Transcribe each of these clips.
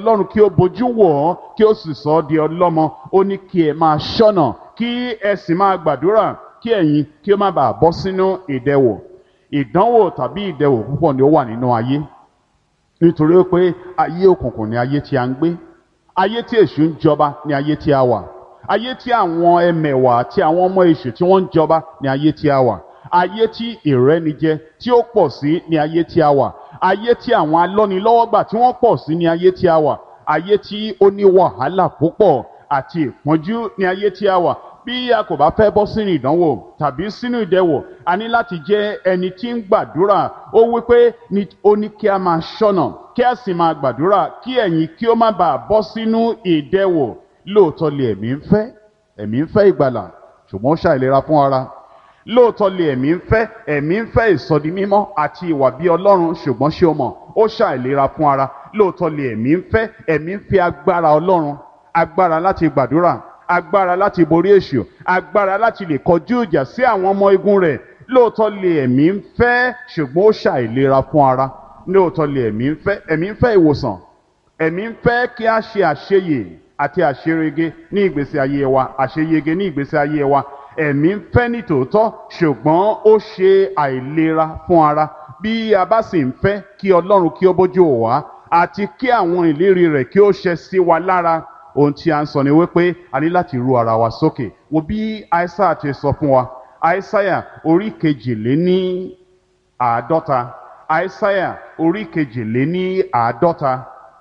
ọlọ́run kí ó bojú wò ọ́ kí ó sì sọ ọ́ di ọlọ́mọ ó ní kí ẹ máa ṣọ́nà kí ẹ sì máa gbàdúrà kí ẹ̀yin kí ó má bàa bọ́ sínú ìdẹwò ìdánwò tàbí ìdẹwò púpọ̀ ni ó wà nínú ayé nítorí pé ayé òkùnkùn ni ayé tí a ń gbé ayé tí èṣù ń jọba ni ayé tí a wà ayé tí àwọn ẹmẹ̀wà àti àwọn ọmọ èṣù tí wọ́n ń jọba ni ayé tí a wà ayé tí ìrẹ́nijẹ tí ó pọ̀ sí ni ayé tí a wà ayé tí àwọn alọ́nilọ́wọ́gbà tí wọ́n pọ̀ sí ni ayé tí a wà ayé tí ó ní wàhálà púpọ̀ àti ìpọ́njú ni ayé tí a wà bí a kò bá fẹ́ bọ́ sínú ìdánwò tàbí sínú ìdẹwò a ní láti jẹ́ ẹni tí ń gbàdúrà ó wí pé ó ní kí a máa ṣọ́nà kí a sì máa gbàdúrà kí ẹ̀yin kí ó má bàa bọ́ sínú ìdẹwò lóòótọ́ lè ẹ̀mí ń fẹ́ ẹ̀mí ń fẹ́ ìgbàlà ṣùgbọ́n ó ṣàìlera fún ara lóòótọ́ lè ẹ̀mí ń fẹ́ ẹ̀mí ń fẹ́ ìsọdi mímọ́ àti ìwà bí ọlọ́run ṣùgbọ́n ṣé o mọ̀ ó ṣàìlera fún ara lóòótọ́ lè ẹ̀mí ń fẹ́ ẹ̀mí ń fẹ́ agbára ọlọ́run agbára láti gbàdúrà agbára láti borí èṣù agbára láti lè kọjú ìjà sí àwọn ọmọ igun rẹ̀ lóòótọ́ lè ẹ̀mí ń fẹ́ ṣùgbọ́n ó ṣàìlera fún ara lóòótọ́ lè ẹ̀mí ń fẹ́ ẹ̀mí ń fẹ́ ìwòsàn ẹ̀mí ń fẹ́ kí a ṣe àṣeyè àti àṣerege ní ìgbésí ayé wa àṣeyege ní ìgbésí ayé wa ẹ̀mí ń fẹ́ ní tòótọ́ ṣùgbọ́n ó ṣe àìlera fún ara bí a bá sì ń fẹ́ kí ọlọ́run kí ó bójú wò wá àti kí àwọn ìlérí rẹ̀ kí ó ṣẹ sí wa lára ohun tí a ń sọ ni wípé a ní láti ru ara wa sókè wo bí aísáyà ti sọ fún wa aísáyà orí kejìléní àádọ́ta aísáyà orí kejìléní àádọ́ta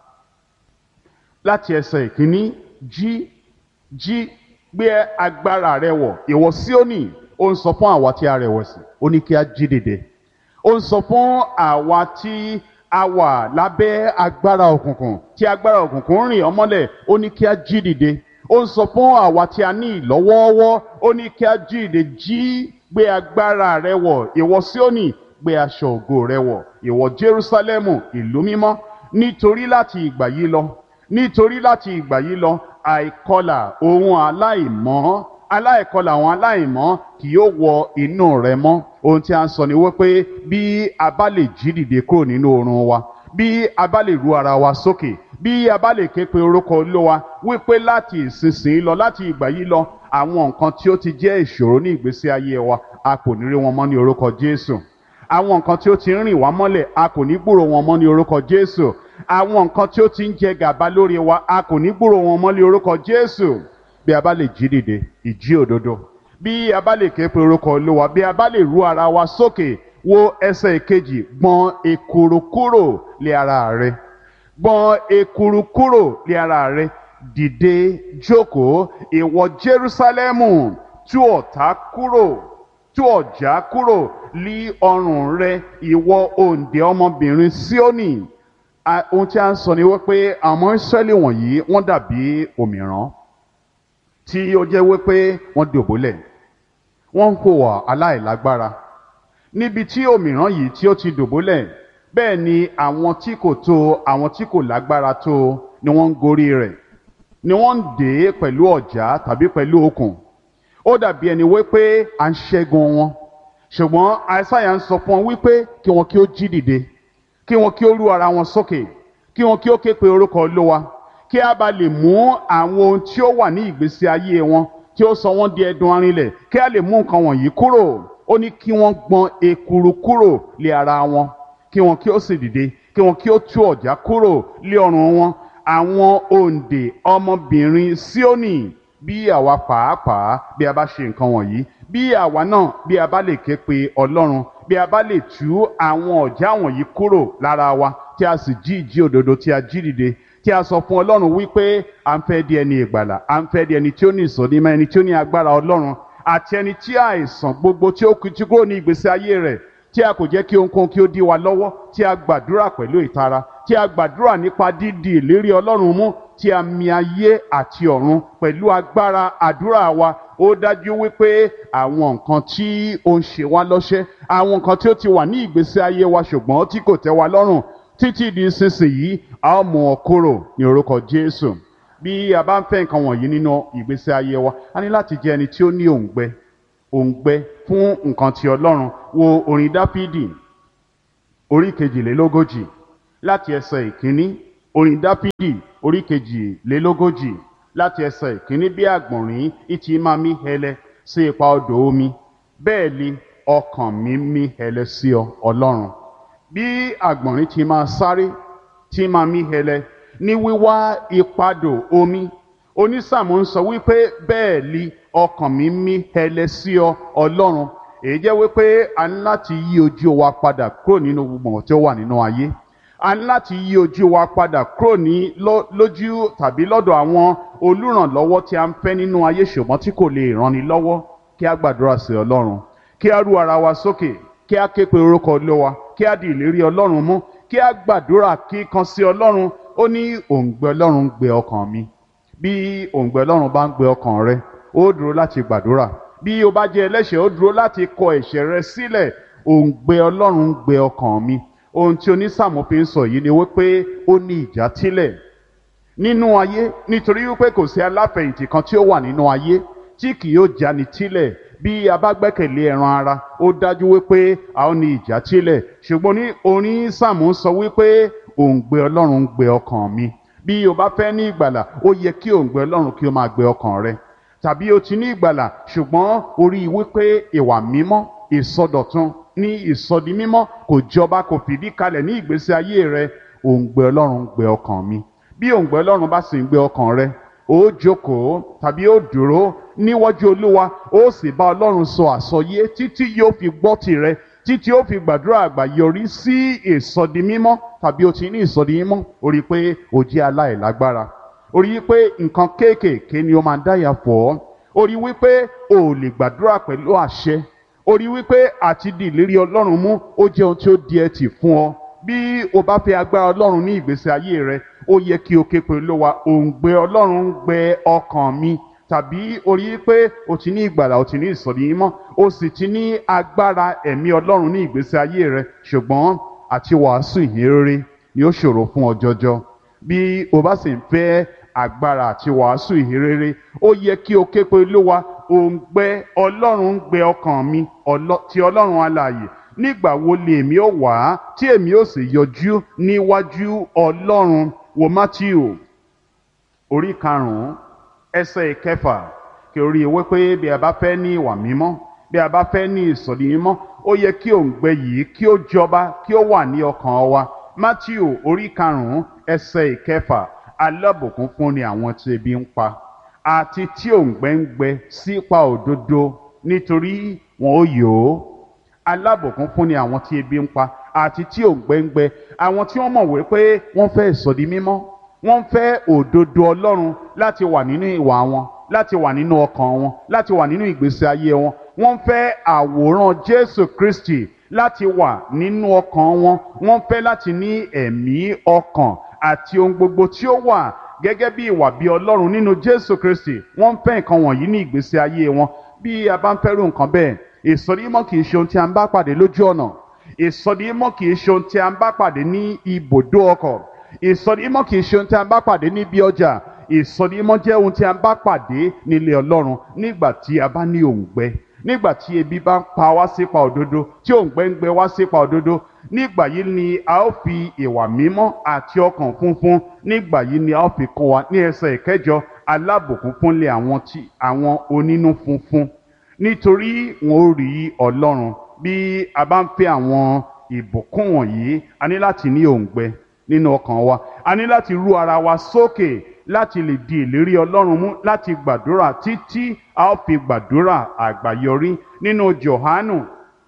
láti ẹsẹ̀ ìkíní jí jí gbé agbára rẹ wọ̀ ìwọ Síónì ó ń sọ fún àwa tí a rẹ̀wẹ̀sì ó ní kí a jí dìde ó ń sọ fún àwa tí a wà lábẹ́ agbára òkùnkùn tí agbára òkùnkùn ń rìn ọmọlẹ̀ ó ní kí a jí dìde ó ń sọ fún àwa tí a ní ìlọ́wọ́ọ́wọ́ ó ní kí a jí dìde jí gbé agbára rẹ wọ̀ ìwọ Síónì gbé aṣọ ògo rẹ wọ̀ ìwọ Jerúsálẹ́mù ìlú mímọ́ nítorí láti ìgbà yìí lọ nítorí láti ìgbà yìí lọ àìkọlà ohun aláìmọ́ aláìkọlà àwọn aláìmọ́ kì yóò wọ inú rẹ mọ́ ohun tí a ń sọ ni wípé bí a bá lè jí dìde kúrò nínú oorun wa bí a bá lè ru ara wa sókè bí a bá lè ké pe orúkọ Olúwa wípé láti ìsinsìnyí lọ láti ìgbà yìí lọ àwọn nǹkan tí ó ti jẹ́ ìṣòro ní ìgbésí ayé wa a kò ní rí wọn mọ́ ní orúkọ Jésù àwọn nǹkan tí ó ti ń rìn wá mọ́lẹ̀ a kò ní gbúrò wọn mọ́ ní orúkọ Jésù àwọn nǹkan tí ó ti ń jẹ gàba lórí wa a kò ní gbúrò wọn mọ́ ní orúkọ Jésù bí a bá lè jí dìde ìjí òdodo bí a bá lè ké pe orúkọ Olúwa bí a bá lè ru ara wa sókè wo ẹsẹ̀ ìkejì gbọ̀n ekuru kúrò lé ara rẹ gbọ̀n ekuru kúrò lé ara rẹ dìde jókòó ìwọ Jerúsálẹ́mù tú ọ̀tá kúrò tú ọ̀já kúrò lí ọrùn rẹ ìwọ òǹdè ọmọbìnrin Síónì ohun tí a ń sọ ni wípé àwọn Ísírẹ́lì wọ̀nyí wọ́n dàbí òmìrán tí ó jẹ́ wípé wọ́n dòbólẹ̀ wọ́n ń hùwà aláìlágbára níbi tí òmìrán yìí tí ó ti dòbólẹ̀ bẹ́ẹ̀ ni àwọn tí kò tó àwọn tí kò lágbára tó ni wọ́n ń gorí rẹ̀ ni wọ́n ń dè é pẹ̀lú ọ̀já tàbí pẹ̀lú okùn ó dàbí ẹni wípé à ń ṣẹ́gun wọn ṣùgbọ́n àìsáyà ń sọ fún wọn wípé kí wọn kí ó jí dìde kí wọn kí ó rú ara wọn sókè kí wọn kí ó ké pe orúkọ Olúwa kí a bá lè mú àwọn ohun tí ó wà ní ìgbésí ayé wọn tí ó sọ wọ́n di ẹdun arinlẹ̀ kí a lè mú nǹkan wọ̀nyí kúrò ó ní kí wọ́n gbọ̀n ekuru kúrò lé ara wọn kí wọn kí ó sì dìde kí wọn kí ó tú ọ̀já kúrò lé ọrùn wọn àwọn òǹdè ọmọbìnrin Síónì bí àwa pàápàá bí a bá ṣe nǹkan wọ̀nyí bí àwa náà bí a bá lè ké pe Ọlọ́run bí a bá lè tú àwọn ọ̀já wọ̀nyí kúrò lára wa tí a sì jí ìjí òdodo tí a jí dìde tí a sọ fún ọlọ́run wípé à ń fẹ́ di ẹni ìgbàlà à ń fẹ́ di ẹni tí ó ní ìsọdímọ̀ ẹni tí ó ní agbára ọlọ́run àti ẹni tí àìsàn gbogbo tí ó kìtì kúrò ní ìgbésí ayé rẹ̀ tí a kò jẹ́ kí ohunkóhun kí ó dí wa lọ́wọ́ tí a gbàdúrà pẹ̀lú ìtara tí a gbàdúrà nípa dídi ìlérí ọlọ́run mú tí a mi ayé àti ọ̀run pẹ̀lú agbára àdúrà wa ó dájú wípé àwọn nǹkan tí ó ń ṣe wá lọ́ṣẹ́ àwọn nǹkan tí ó ti wà ní ìgbésí ayé wa ṣùgbọ́n tí kò tẹ́ wa lọ́rùn títí di sísìnyí a ó mú ọ kúrò ní orúkọ Jésù bí a bá ń fẹ́ nǹkan wọ̀nyí nínú ìgbésí ayé wa a ní láti jẹ́ ẹni tí ó ní òǹgbẹ òǹgbẹ fún nǹkan ti Ọlọ́run wo orin Dáfídì orí kejìlélógójì láti ẹsẹ̀ ìkíní orin dáfídì orí kejìlélógójì láti ẹsẹ̀ ìkíní bí àgbọ̀nrín ìtì máa mí hẹlẹ sí ipa odò omi bẹ́ẹ̀ ni ọkàn mi mí hẹlẹ sí ọ ọlọ́run bí àgbọ̀nrín ti máa sáré tí máa mí hẹlẹ ní wíwá ipadò omi onísàmù ń sọ wípé bẹ́ẹ̀ ni ọkàn mi mí hẹlẹ sí ọ ọlọ́run èyí jẹ́ wípé a ní láti yí ojú wa padà kúrò nínú gbogbo tí ó wà nínú ayé a ní láti yí ojú wa padà kúrò ní lójú tàbí lọ́dọ̀ àwọn olùrànlọ́wọ́ tí a ń fẹ́ nínú ayé ṣùgbọ́n tí kò lè ranni lọ́wọ́ kí a gbàdúrà sí ọlọ́run kí a rú ara wa sókè kí a ké pe orúkọ olówa kí a di ìlérí ọlọ́run mú kí a gbàdúrà kíkan sí ọlọ́run ó ní òǹgbẹ ọlọ́run gbé ọkàn mi bí òǹgbẹ ọlọ́run bá ń gbé ọkàn rẹ ó dúró láti gbàdúrà bí o bá jẹ́ ẹlẹ́ṣẹ̀ ó dúró láti kọ ẹ̀ṣẹ̀ rẹ sílẹ̀ òǹgbẹ ọlọ́run ń gbé ọkàn mi ohun tí onísàmù fi ń sọ yìí ni wípé ó ní ìjà tílẹ̀ nínú ayé nítorí wípé kò sí aláfẹ̀yìntì kan tí ó wà nínú ayé tí kì yóò jáni tílẹ̀ bí a bá gbẹ́kẹ̀lé ẹran ara ó dájú wípé a ó ní ìjà tílẹ̀ ṣùgbọ́n ní onísàmù sọ wípé òǹgbẹ ọlọ́run ń gbé ọkàn mi bí o bá fẹ́ ní ìgbàlà ó yẹ kí òǹgbẹ ọlọ́run kí ó máa gbé ọkàn rẹ tàbí o ti ní ìgbàlà ṣùgbọ́n orí wípé ìwà mímọ́ ìsọdọ̀tun ní ìsọdi mímọ́ kò jọba kò fìdí kalẹ̀ ní ìgbésí ayé rẹ òǹgbẹ ọlọ́run gbé ọkàn mi bí òǹgbẹ ọlọ́run bá sì ń gbé ọkàn rẹ ó jókòó tàbí ó dúró níwájú olúwa ó sì bá ọlọ́run sọ àsọyé títí yóò fi gbọ́ tirẹ̀ títí ó fi gbàdúrà àgbà yọrí sí ìsọdi mímọ́ tàbí o ti ní ìsọdi mímọ́ ó rí i pé o jẹ́ aláìlágbára ó rí i pé nǹkan kéékèèké ni ó máa ń dáyà fọ́ ó rí i wípé o ò lè gbàdúrà pẹ̀lú àṣẹ ó rí i wípé àti di ìlérí ọlọ́run mú ó jẹ́ ohun tí ó di ẹtì fún ọ bí o bá fẹ́ agbára ọlọ́run ní ìgbésí ayé rẹ ó yẹ kí o ké pe olówa òǹgbẹ ọlọ́run ń gbẹ ọkàn mi tàbí o rí i pé o ti ní ìgbàlà o ti ní ìsọ̀rí mímọ́ o sì ti ní agbára ẹ̀mí ọlọ́run ní ìgbésí ayé rẹ ṣùgbọ́n àti wàásù ìhìnrere ni ó ṣòro fún ọ jọjọ bí o bá sì ń fẹ́ agbára àti wàásù ìhìnrere ó yẹ kí o ké pe olówa òǹgbẹ ọlọ́run ń gbẹ ọkàn mi ti ọlọ́run alààyè nígbà wo lèmi ó wá tí èmi ó sì yọjú níwájú ọlọ́run wo matthew orí karùnún ẹsẹ̀ ìkẹfà kí orí ewé pé bí a bá fẹ́ ní ìwà mímọ́ bí a bá fẹ́ ní ìsọ̀rí mímọ́ ó yẹ kí òǹgbẹ yìí kí ó jọba kí ó wà ní ọkàn wa matthew orí karùnún ẹsẹ̀ ìkẹfà alábòkún fún ni àwọn tí ebi ń pa àti tí òǹgbẹ ń gbẹ sípa òdodo nítorí wọn ó yòó alábòkún fún ni àwọn tí ebi ń pa àti tí òǹgbẹ ń gbẹ àwọn tí wọ́n mọ̀ wípé wọ́n fẹ́ ìsọ̀rí mímọ́ wọ́n fẹ́ òdodo ọlọ́run láti wà nínú ìwà wọn láti wà nínú ọkàn wọn láti wà nínú ìgbésí ayé wọn wọ́n fẹ́ àwòrán jésù kristi láti wà nínú ọkàn wọn wọ́n fẹ́ láti ní ẹ̀mí ọkàn àti ohun gbogbo tí ó wà gẹ́gẹ́ bí ìwà bí ọlọ́run nínú jésù kristi wọ́n fẹ́ nǹkan wọ̀nyí ní ìgbésí ayé wọn bí a bá ń fẹ́rù nǹkan bẹ́ẹ̀ ìsọdímọ̀ kì í ṣe ohun tí a ń bá pàdé lójú ọ̀nà ìsọdímọ̀ kì í ṣe ohun tí a ń bá pàdé ní ibùdó ọkọ̀ ìsọdímọ̀ kì í ṣe ohun tí a ń bá pàdé níbi ọjà ìsọdímọ̀ jẹ́ ohun tí a ń bá pàdé nílé ọlọ́run nígbà tí a bá ní òǹgbẹ nígbà tí ebi bá ń pa wá sípa òdodo tí òǹgbẹ ń gbẹ wá sípa òdodo nígbà yìí ni a ó fi ìwà mímọ́ àti ọkàn funfun nígbà yìí ni a ó fi kọ́ wa ní ẹsẹ̀ ìkẹjọ alábòkún fúnlé àwọn tí àwọn onínú funfun nítorí wọn ó rí ọlọ́run bí a bá ń fẹ́ àwọn ìbùkún wọ̀nyí a ní láti ní òǹgbẹ nínú ọkàn wa a ní láti rú ara wa sókè láti lè di ìlérí ọlọ́run mú láti gbàdúrà títí a ó fi gbàdúrà àgbáyọrí nínú johanu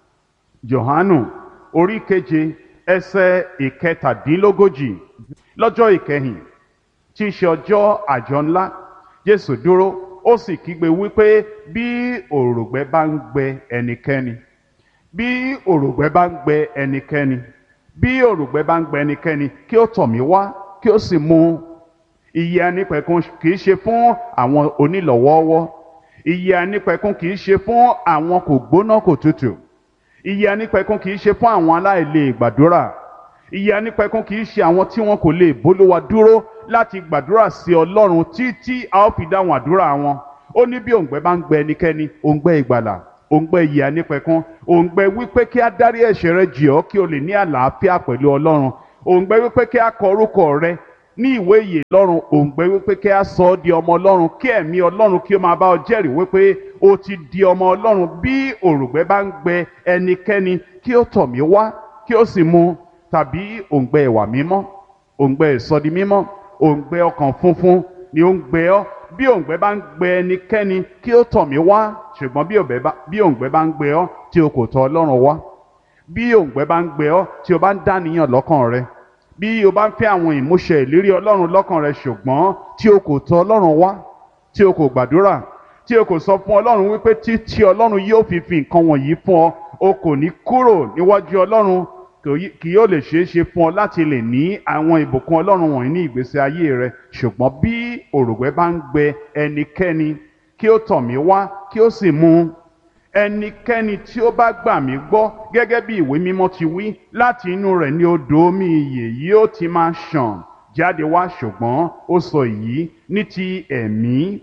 johanu orí keje ẹsẹ̀ ìkẹtàdínlógójì lọ́jọ́ ìkẹyìn tí í ṣe ọjọ́ àjọ ńlá jésù dúró ó sì kígbe wípé bí òrògbẹ bá ń gbẹ ẹnikẹ́ni bí òrògbẹ bá ń gbẹ ẹnikẹ́ni bí òrògbẹ bá ń gbẹ ẹnikẹ́ni kí ó tọ̀ mí wá kí ó sì mu ìyè anípẹ̀kun kì í ṣe fún àwọn onílọ̀wọ́ọ́wọ́ ìyè anípẹ̀kun kì í ṣe fún àwọn kò gbóná kò tutù ìyè anípẹ̀kun kì í ṣe fún àwọn aláìlè gbàdúrà ìyè anípẹ̀kun kì í ṣe àwọn tí wọn kò lè bólúwa dúró láti gbàdúrà sí ọlọ́run títí a ó fi dáhùn àdúrà wọn ó ní bí òǹgbẹ bá ń gbẹ ẹnikẹ́ni òǹgbẹ ìgbàlà òǹgbẹ ìyè anípẹ̀kun òǹgbẹ wípé kí á dárí ẹ̀ṣẹ̀ rẹ jì ọ́ kí o lè ní àlàáfíà pẹ̀lú ọlọ́run òǹgbẹ wípé kí á kọ orúkọ rẹ ní ìwé ìyè lọ́run òǹgbẹ wípé kí a sọ ọ́ di ọmọ ọlọ́run kí ẹ̀mí ọlọ́run kí ó máa bá ọ jẹ́rìí wípé o ti di ọmọ ọlọ́run bí òrùngbẹ bá ń gbẹ ẹnikẹ́ni kí ó tọ̀ mí wá kí ó sì mu tàbí òǹgbẹ ìwà mímọ́ òǹgbẹ ìsọdi mímọ́ òǹgbẹ ọkàn funfun ni ó ń gbẹ ọ́ bí òǹgbẹ bá ń gbẹ ẹnikẹ́ni kí ó tọ̀ mí wá ṣùgbọ́n bí òǹgbẹ bá ń gbẹ ọ́ tí o kò tọ̀ ọlọ́run wá bí òǹgbẹ bá ń gbẹ ọ́ tí o bá ń dàníyàn lọ́kàn rẹ bí o bá ń fẹ́ àwọn ìmúṣẹ ìlérí ọlọ́run lọ́kàn rẹ ṣùgbọ́n tí o kò tọ̀ ọlọ́run wá tí o kò gbàdúrà tí o kò sọ fún ọlọ́run wípé títí ọlọ́run yóò fi fi nǹkan wọ̀nyí fún ọ o kò ní kúrò níwájú ọlọ́run kì yóò lè ṣeé ṣe fún ọ láti lè ní àwọn ìbùkún ọlọ́run wọ̀nyí ní ìgbésí ayé rẹ ṣùgbọ́n bí òrùngbẹ bá ń gbẹ ẹnikẹ́ni kí ó tọ̀ mí wá kí ó sì mu ẹnikẹ́ni tí ó bá gbà mí gbọ́ gẹ́gẹ́ bí ìwé mímọ́ ti wí láti inú rẹ̀ ní odò omi ìyè yóò ti máa ṣàn jáde wá ṣùgbọ́n ó sọ èyí ní ti ẹ̀mí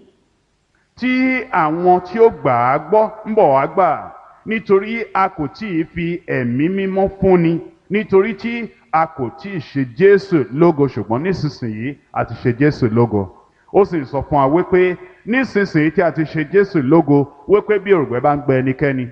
tí àwọn tí ó gbà á gbọ́ ń bọ̀ wá gbà nítorí a kò tí ì fi ẹ̀mí mímọ́ fúnni nítorí tí a kò tí ì ṣe Jésù lógo ṣùgbọ́n nísinsìnyí a ti ṣe Jésù lógo ó sì sọ fún wa wípé nísinsìnyí tí a ti ṣe Jésù lógo wípé bí òrùngbẹ bá ń gbẹ ẹnikẹ́ni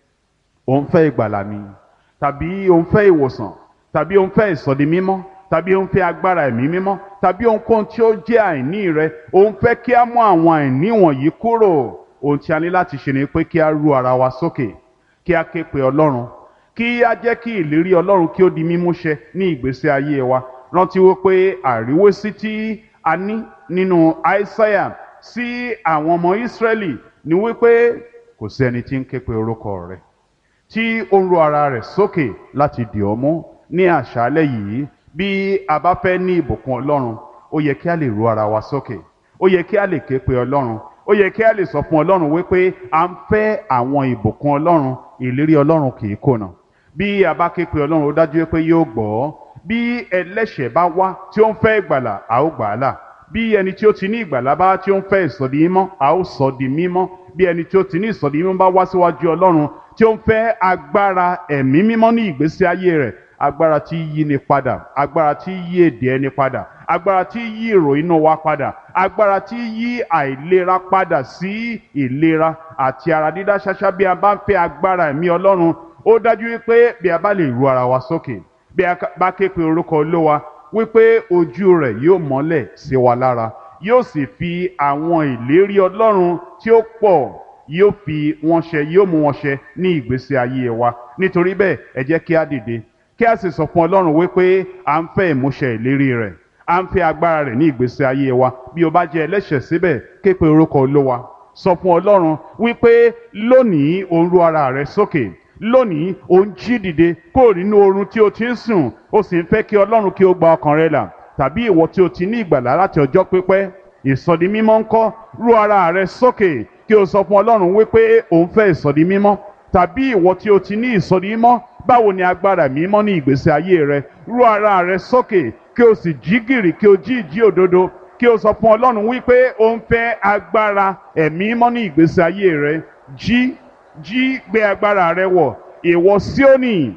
òun fẹ́ ìgbàlà ni tàbí òun fẹ́ ìwòsàn tàbí òun fẹ́ ìsọdi mímọ́ tàbí òun fẹ́ agbára ẹ̀mí mímọ́ tàbí ohunkóhun tí ó jẹ́ àìní rẹ òun fẹ́ kí a mú àwọn àìní wọ̀nyí kúrò ohun tí a ní láti ṣe ni pé kí a ru ara wa sókè kí a ké pe Ọlọ́run kí a jẹ́ kí ìlérí Ọlọ́run kí ó di mímúṣẹ ní ìgbésí ayé wa rántí wípé àríwésí tí a ní nínú Aísáyà sí àwọn ọmọ Ísírẹ́lì ni wípé kò sí ẹni tí ń ké pe orúkọ rẹ̀ tí ó ń ro ara rẹ̀ sókè láti dì ọ́ mú ní àṣálẹ́ yìí bí a bá fẹ́ ní ìbùkún Ọlọ́run ó yẹ kí a lè ro ara wa sókè ó yẹ kí a lè ké pe Ọlọ́run ó yẹ kí a lè sọ fún Ọlọ́run wípé à ń fẹ́ àwọn ìbùkún Ọlọ́run ìlérí Ọlọ́run kì í kùnà bí a bá ké pe Ọlọ́run ó dájú pé yóò gbọ́ bí ẹlẹ́ṣẹ̀ bá wá tí ó ń fẹ́ ìgbàlà a ó gbà á là bí ẹni tí ó ti ní ìgbàlà bá tí ó ń fẹ́ ìsọdi mímọ́ a ó sọ di mímọ́ bí ẹni tí ó ti ní ìsọdi mímọ́ bá wá síwájú Ọlọ́run tí ó ń fẹ́ agbára ẹ̀mí mímọ́ ní ìgbésí ayé rẹ̀ agbára tí yí ni padà agbára tí yí èdè ẹni padà agbára tí yí ìròyìn náà wá padà agbára tí yí àìlera padà sí ìlera àti ara dídá ṣáṣá bí a bá ń fẹ́ agbára ẹ̀mí Ọlọ́run ó dájú wípé bí a bá lè ru ara wa sókè bí a bá ké pe orúkọ Olúwa wípé ojú rẹ̀ yóò mọ́lẹ̀ sí wa lára yóò sì fi àwọn ìlérí Ọlọ́run tí ó pọ̀ yóò fi wọn ṣẹ yóò mú wọn ṣẹ ní ìgbésí ayé wa nítorí bẹ́ẹ̀ ẹ jẹ́ kí á dìde kí a sì sọ fún Ọlọ́run wípé à ń fẹ́ ìmúṣẹ ìlérí rẹ̀ à ń fẹ́ agbára rẹ̀ ní ìgbésí ayé wa bí o bá jẹ́ ẹlẹ́ṣẹ̀ síbẹ̀ ké pe orúkọ Olúwa sọ fún Ọlọ́run wípé lónìí o ń ru ara rẹ sókè lónìí o ń jí dìde kúrò nínú oorun tí o ti ń sùn o sì ń fẹ́ kí Ọlọ́run kí o gba ọkàn rẹ là tàbí ìwọ tí o ti ní ìgbàlá láti ọjọ́ pípẹ́ ìsọdi mímọ́ ńkọ́ ru ara rẹ sókè kí o sọ fún Ọlọ́run wípé o ń fẹ́ ìsọdi mímọ́ tàbí ìwọ tí o ti ní ìsọdi mímọ́ báwo ni agbára mímọ́ ní ìgbésí ayé rẹ ru ara rẹ sókè kí o sì jí gìrì kí o jí ìjí òdodo kí o sọ fún Ọlọ́run wípé o ń fẹ́ agbára ẹ̀mí mímọ́ ní ìgbésí ayé rẹ jí jí gbé agbára rẹ wọ̀ ìwọ Síónì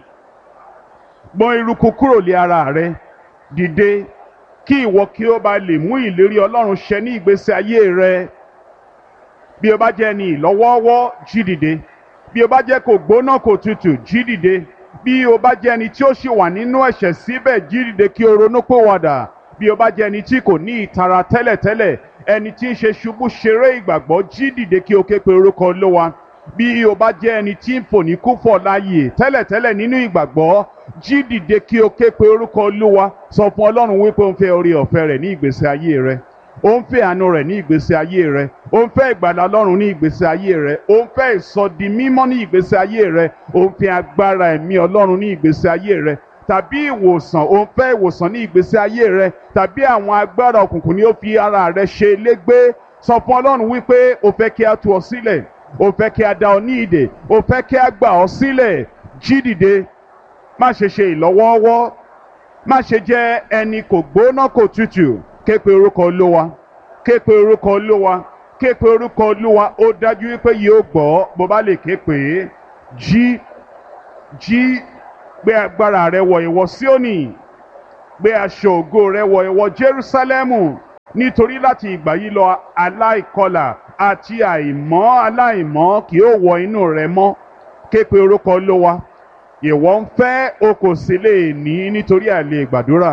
gbọ̀n eruku kúrò lé ara rẹ dìde kí ìwọ kí o bá lè mú ìlérí Ọlọ́run ṣẹ ní ìgbésí ayé rẹ bí o bá jẹ́ ní ìlọ́wọ́ọ́wọ́ jí dìde bí o bá jẹ́ kò gbóná kò tutù jí dìde bí o bá jẹ́ ẹni tí ó ṣì wà nínú ẹ̀ṣẹ̀ síbẹ̀ jí dìde kí o ronú pòwàdà bí o bá jẹ́ ẹni tí kò ní ìtara tẹ́lẹ̀tẹ́lẹ̀ ẹni tí ń ṣe ṣubú ṣeré ìgbàgbọ́ jí dìde kí o ké pe orúkọ Olúwa bí o bá jẹ́ ẹni tí ń fò ní kúfọ̀ láàyè tẹ́lẹ̀tẹ́lẹ̀ nínú ìgbàgbọ́ jí dìde kí o ké pe orúkọ Olúwa sọ fún Ọlọ́run wípé o ń fẹ́ orí ọ̀fẹ́ rẹ̀ ní ìgbésí ayé rẹ ó ń fẹ́ àánú rẹ̀ ní ìgbésí ayé rẹ ó ń fẹ́ ìgbàlà Ọlọ́run ní ìgbésí ayé rẹ ó ń fẹ́ ìsọdi mímọ́ ní ìgbésí ayé rẹ ó ń fẹ́ agbára ẹ̀mí Ọlọ́run ní ìgbésí ayé rẹ tàbí ìwòsàn ó ń fẹ́ ìwòsàn ní ìgbésí ayé rẹ tàbí àwọn agbára òkùnkùn ni ó fi ara rẹ ṣe légbé sọ fún Ọlọ́run wípé o fẹ́ kí a tú ọ sílẹ̀ o fẹ́ kí a dá ọ ní ìdè o fẹ́ kí a gbà ọ sílẹ̀ jí dìde má ṣe ṣe ìlọ́wọ́ọ́wọ́ má ṣe jẹ́ ẹni kò gbóná kò tutù ké pe orúkọ olúwa ké pe orúkọ olúwa ké pe orúkọ olúwa ó dájú wípé yóò gbọ́ bó bá lè ké pè é jí jí gbé agbára rẹ wọ̀ ìwọ Síónì gbé aṣọ ògo rẹ wọ ìwọ Jerúsálẹ́mù nítorí láti ìgbà yìí lọ aláìkọlà àti àìmọ́ aláìmọ́ kì yóò wọ inú rẹ mọ́ ké pe orúkọ Olúwa ìwọ ń fẹ́ o kò sì lè ní nítorí àìlè gbàdúrà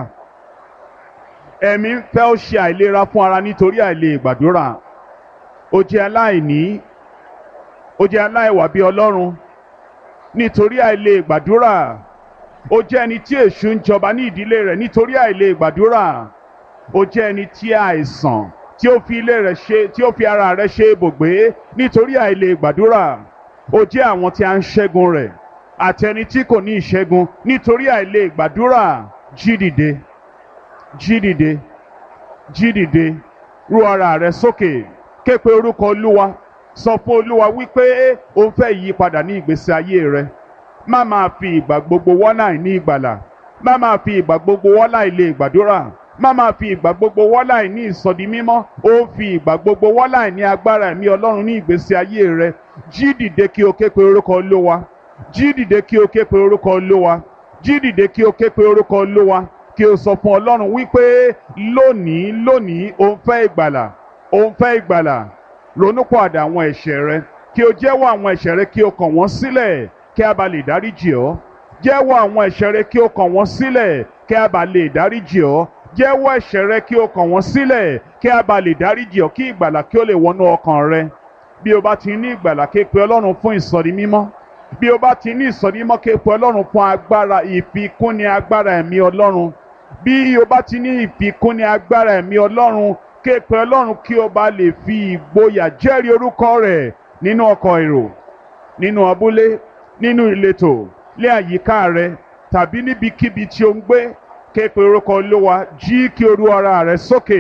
ẹ̀mí ń fẹ́ ó ṣe àìlera fún ara nítorí àìlè gbàdúrà ó jẹ́ aláìní ó jẹ́ aláìwà bí Ọlọ́run nítorí àìlè gbàdúrà ó jẹ́ ẹni tí èṣù ń jọba ní ìdílé rẹ̀ nítorí àìlè gbàdúrà ó jẹ́ ẹni tí àìsàn tí ó fi ilé rẹ̀ ṣe tí ó fi ara rẹ̀ ṣe ibùgbé nítorí àìlè gbàdúrà ó jẹ́ àwọn tí a ń ṣẹ́gun rẹ̀ àti ẹni tí kò ní ìṣẹ́gun nítorí àìlè gbàdúrà jí dìde jí dìde jí dìde rú ara rẹ̀ sókè ké pe orúkọ Olúwa sọ fún Olúwa wípé o ń fẹ́ ìyípadà ní ìgbésí ayé rẹ̀ má máa fi ìgbà gbogbo wọ́nà ní ìgbàlà má máa fi ìgbà gbogbo wọ́nà ilé ìgbàdúrà má máa fi ìgbà gbogbo wọ́nà ní ìsọdi mímọ́ ó fi ìgbà gbogbo wọ́nà ní agbára ẹ̀mí Ọlọ́run ní ìgbésí ayé rẹ jí dìde kí o ké pe orúkọ Olúwa jí dìde kí o ké pe orúkọ Olúwa jí dìde kí o ké pe orúkọ Olúwa kí o sọ fún Ọlọ́run wípé lónìí lónìí o ń fẹ́ ìgbàlà o ń fẹ́ ìgbàlà ronúpọ̀àdà àwọn ẹ̀ṣẹ̀ rẹ kí o jẹ́wọ́ àwọn ẹ̀ṣẹ̀ rẹ kí o kàn wọ́n sílẹ̀ kí a bá lè dáríjì ọ́ jẹ́wọ́ àwọn ẹ̀ṣẹ̀ rẹ kí o kàn wọ́n sílẹ̀ kí a bá lè dáríjì ọ́ jẹ́wọ́ ẹ̀ṣẹ̀ rẹ kí o kàn wọ́n sílẹ̀ kí a bá lè dáríjì ọ́ kí ìgbàlà kí ó lè wọnú ọkàn rẹ bí o bá ti ní ìgbàlà ké pe Ọlọ́run fún ìsọ̀rí mímọ́ bí o bá ti ní ìsọ̀rí mímọ́ ké pe Ọlọ́run fún agbára ìfikúnni agbára ẹ̀mí Ọlọ́run bí o bá ti ní ìfikúnni agbára ẹ̀mí Ọlọ́run ké pe Ọlọ́run kí o bá lè fi ìgboyà jẹ́rìí orúkọ rẹ̀ nínú ọkọ̀ èrò nínú abúlé nínú ìletò lé àyíká rẹ tàbí níbikíbi tí o ń gbé ké pe orúkọ Olúwa jí kí o rú ara rẹ sókè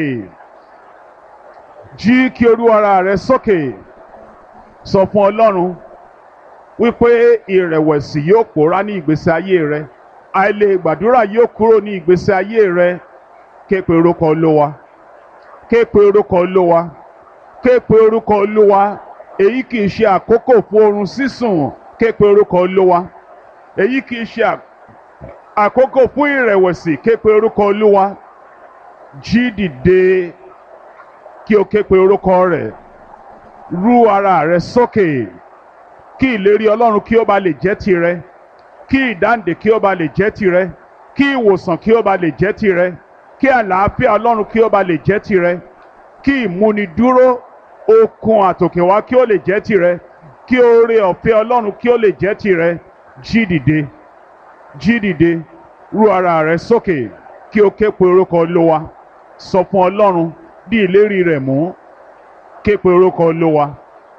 jí kí o rú ara rẹ sókè sọ fún Ọlọ́run wípé ìrẹ̀wẹ̀sì yóò pòórá ní ìgbésí ayé rẹ àìlè gbàdúrà yóò kúrò ní ìgbésí ayé rẹ ké pe orúkọ Olúwa ké pe orúkọ Olúwa ké pe orúkọ Olúwa èyí kì í ṣe àkókò fún oorun sísùn ké pe orúkọ Olúwa èyí kì í ṣe àkókò fún ìrẹ̀wẹ̀sì ké pe orúkọ Olúwa jí dìde kí o ké pe orúkọ rẹ̀ rú ara rẹ̀ sókè kí ìlérí Ọlọ́run kí ó bá lè jẹ́ tirẹ̀ kí ìdáǹdè kí ó bá lè jẹ́ tirẹ̀ kí ìwòsàn kí ó bá lè jẹ́ tirẹ̀ kí àlàáfíà Ọlọ́run kí ó bá lè jẹ́ tirẹ̀ kí ìmúnidúró okun àtòkèwá kí ó lè jẹ́ tirẹ̀ kí oore ọ̀fẹ́ Ọlọ́run kí ó lè jẹ́ tirẹ̀ jí dìde jí dìde rú ara rẹ sókè kí o ké pe orúkọ Olúwa sọ fún Ọlọ́run bí ìlérí rẹ̀ mú ké pe orúkọ Olúwa.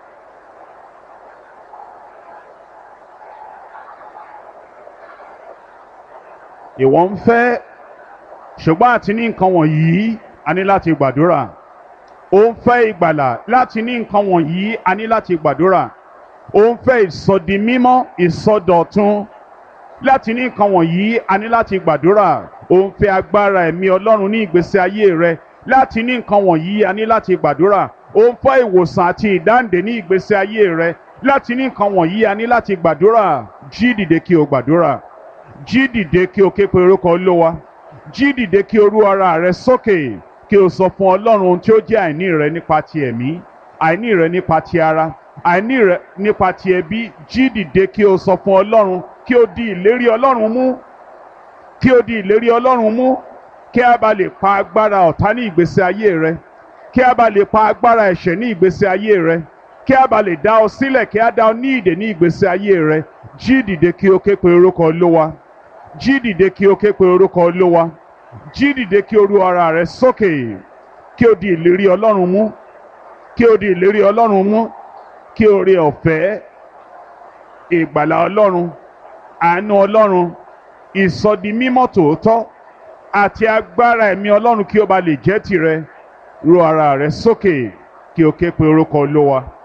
ìwọ ń fẹ́ ṣùgbọ́n àti ní nǹkan wọ̀nyí a ní láti gbàdúrà ó ń fẹ́ ìgbàlà láti ní nǹkan wọ̀nyí a ní láti gbàdúrà ó ń fẹ́ ìsọdi mímọ́ ìsọdọ̀tun láti ní nǹkan wọ̀nyí a ní láti gbàdúrà ó ń fẹ́ agbára ẹ̀mí Ọlọ́run ní ìgbésí ayé rẹ láti ní nǹkan wọ̀nyí a ní láti gbàdúrà ó ń fẹ́ ìwòsàn àti ìdáǹdè ní ìgbésí ayé rẹ láti ní nǹkan wọ̀nyí a ní láti gbàdúrà jí dìde kí o gbàdúrà jí dìde kí o ké pe orúkọ Olúwa jí dìde kí o rú ara rẹ sókè kí o sọ fún Ọlọ́run ohun tí ó jẹ́ àìní rẹ nípa ti ẹ̀mí àìní rẹ nípa ti ara àìní rẹ nípa ti ẹbí jí dìde kí o sọ fún Ọlọ́run kí o di ìlérí Ọlọ́run mú kí o di ìlérí Ọlọ́run mú kí a bá lè pa agbára ọ̀tá ní ìgbésí ayé rẹ kí a bá lè pa agbára ẹ̀ṣẹ̀ ní ìgbésí ayé rẹ kí a bá lè dá ọ sílẹ̀ kí a dá ọ ní ìdè ní ìgbésí ayé rẹ jí dìde kí o ké pe orúkọ Olúwa jí dìde kí o ké pe orúkọ Olúwa jí dìde kí o ru ara rẹ sókè kí o di ìlérí Ọlọ́run mú kí o di ìlérí Ọlọ́run mú kí o rí ọ̀fẹ́ ìgbàlà Ọlọ́run àánú Ọlọ́run ìsọdi mímọ́ tòótọ́ àti agbára ẹ̀mí Ọlọ́run kí o bá lè jẹ́ tirẹ̀ ru ara rẹ sókè kí o ké pe orúkọ Olúwa.